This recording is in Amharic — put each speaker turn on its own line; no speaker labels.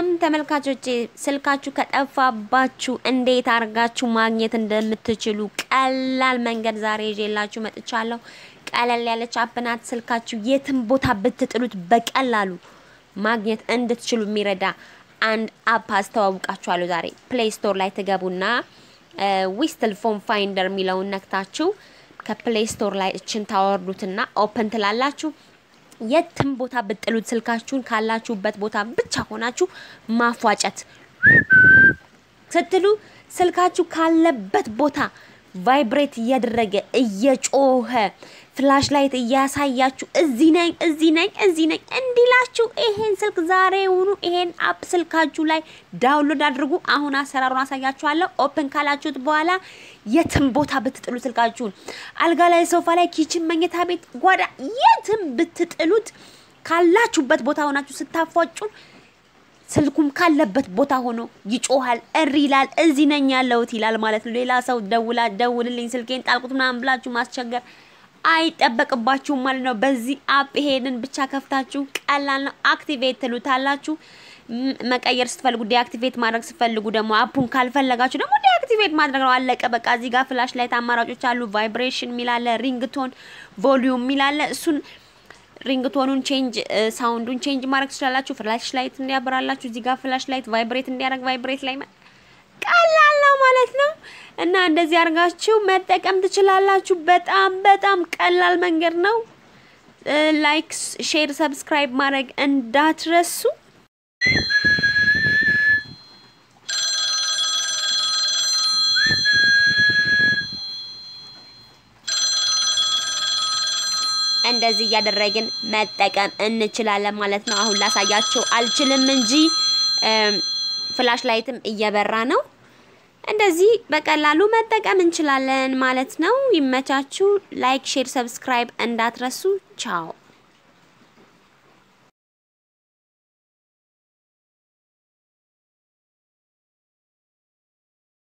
ተመልካቾቼ ስልካችሁ ከጠፋባችሁ እንዴት አድርጋችሁ ማግኘት እንደምትችሉ ቀላል መንገድ ዛሬ ይዤላችሁ መጥቻለሁ። ቀለል ያለች አፕ ናት። ስልካችሁ የትም ቦታ ብትጥሉት በቀላሉ ማግኘት እንድትችሉ የሚረዳ አንድ አፕ አስተዋውቃችኋለሁ። ዛሬ ፕሌይ ስቶር ላይ ትገቡና ዊስትል ፎን ፋይንደር የሚለውን ነክታችሁ ከፕሌይ ስቶር ላይ እችን ታወርዱትና ኦፕን ትላላችሁ። የትም ቦታ ብጥሉት ስልካችሁን ካላችሁበት ቦታ ብቻ ሆናችሁ ማፏጨት ስትሉ ስልካችሁ ካለበት ቦታ ቫይብሬት እያደረገ እየጮኸ ፍላሽ ላይት እያሳያችሁ እዚህ ነኝ እዚህ ነኝ እዚህ ነኝ እንዲላችሁ ይሄን ስልክ ዛሬውኑ ይሄን አፕ ስልካችሁ ላይ ዳውንሎድ አድርጉ። አሁን አሰራሩን አሳያችኋለሁ። ኦፕን ካላችሁት በኋላ የትም ቦታ ብትጥሉ ስልካችሁን አልጋ ላይ፣ ሶፋ ላይ፣ ኪችን፣ መኝታ ቤት፣ ጓዳ የትም ብትጥሉት ካላችሁበት ቦታ ሆናችሁ ስታፏጩን ስልኩም ካለበት ቦታ ሆኖ ይጮሃል፣ እሪ ይላል፣ እዚህ ነኝ ያለሁት ይላል ማለት ነው። ሌላ ሰው ደውላ ደውልልኝ ስልኬን ጣልቁት ምናምን ብላችሁ ማስቸገር አይጠበቅባችሁም ማለት ነው። በዚህ አፕ ይሄንን ብቻ ከፍታችሁ ቀላል ነው። አክቲቬት ትሉታላችሁ። መቀየር ስትፈልጉ ዲአክቲቬት ማድረግ ስትፈልጉ ደግሞ አፑን ካልፈለጋችሁ ደግሞ ዲአክቲቬት ማድረግ ነው። አለቀ በቃ። እዚህ ጋር ፍላሽ ላይት አማራጮች አሉ። ቫይብሬሽን ሚላለ፣ ሪንግቶን፣ ቮሊዩም ሚላለ እሱን ሪንግቶኑን ቼንጅ ሳውንዱን ቼንጅ ማድረግ ትችላላችሁ። ፍላሽ ላይት እንዲያበራላችሁ እዚህ ጋር ፍላሽ ላይት ቫይብሬት እንዲያደርግ ቫይብሬት ላይ ቀላል ነው ማለት ነው። እና እንደዚህ አድርጋችሁ መጠቀም ትችላላችሁ። በጣም በጣም ቀላል መንገድ ነው። ላይክ፣ ሼር፣ ሰብስክራይብ ማድረግ እንዳትረሱ። እንደዚህ እያደረግን መጠቀም እንችላለን ማለት ነው። አሁን ላሳያችሁ አልችልም እንጂ ፍላሽ ላይትም እየበራ ነው። እንደዚህ በቀላሉ መጠቀም እንችላለን ማለት ነው። ይመቻችሁ። ላይክ፣ ሼር፣ ሰብስክራይብ እንዳትረሱ። ቻው